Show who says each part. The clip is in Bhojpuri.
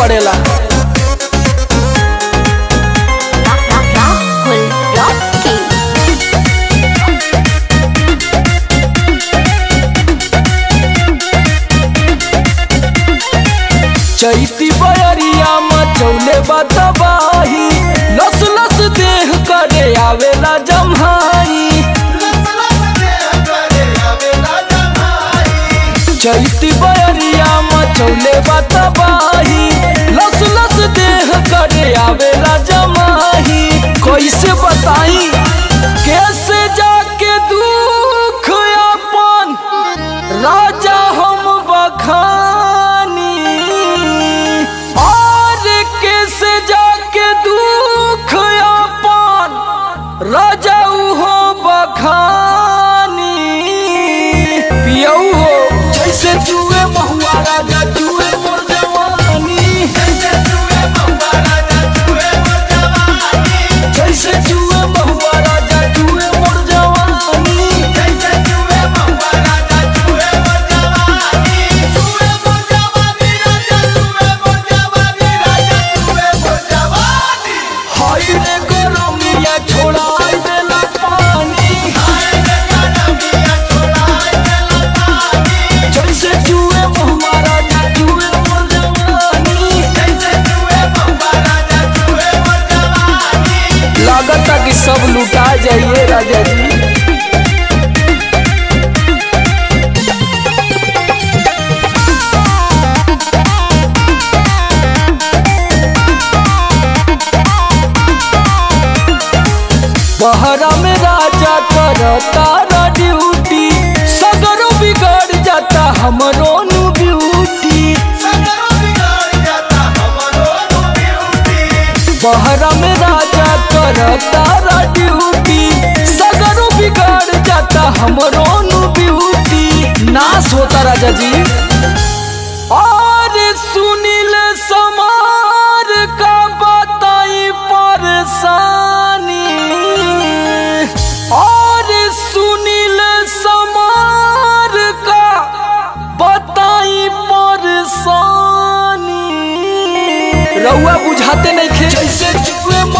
Speaker 1: पड़ेला
Speaker 2: Rahul Rocky.
Speaker 1: चैती बयरिया मचौले बतबाही लस लस देह करे आवेला जम्हाई चैती बयरिया मचौले बतबाही लस लस देह करे आवेला जमाही कैसे बताई कैसे जाके दुख अपन राजा हम बखानी और कैसे जाके दुख अपन राजा हो बखानी पियऊ हो जैसे जुए महुआ राजा जुए मोर जवानी जैसे जुए महुआ राजा जुए मोर जवानी हाय रे गरमिया छोड़ाई देला पानी जैसे जुए महुआ राजा जुए मोर जवानी लागता कि सब लुटा जाइए राजा जी बहरा में राजा करता रा ड्यूटी सगरो बिगड़ जाता हमरो नु ब्यूटी बहरा में राजा करता रा ड्यूटी सगरो बिगड़ जाता हमरो नु ब्यूटी नाश होता राजा जी और सुनील समार का बताई परेशानी और सुनील समार का बताई परेशानी रउआ बुझाते नहीं खे जैसे जुए